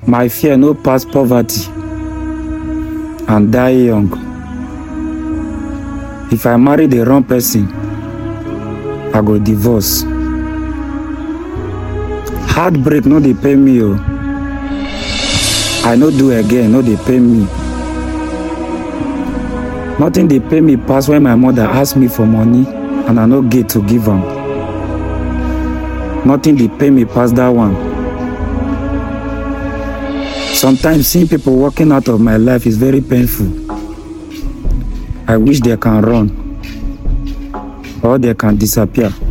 My fear no pass poverty and die young. If I marry the wrong person, I go divorce. Heartbreak no dey pain me o. I no do again, no dey pain me. Nothing dey pain me pass when my mother ask me for money and I no get to give am. Nothing dey pain me pass that one. Sometimes seeing people walking out of my life is very painful. I wish they can run or they can disappear.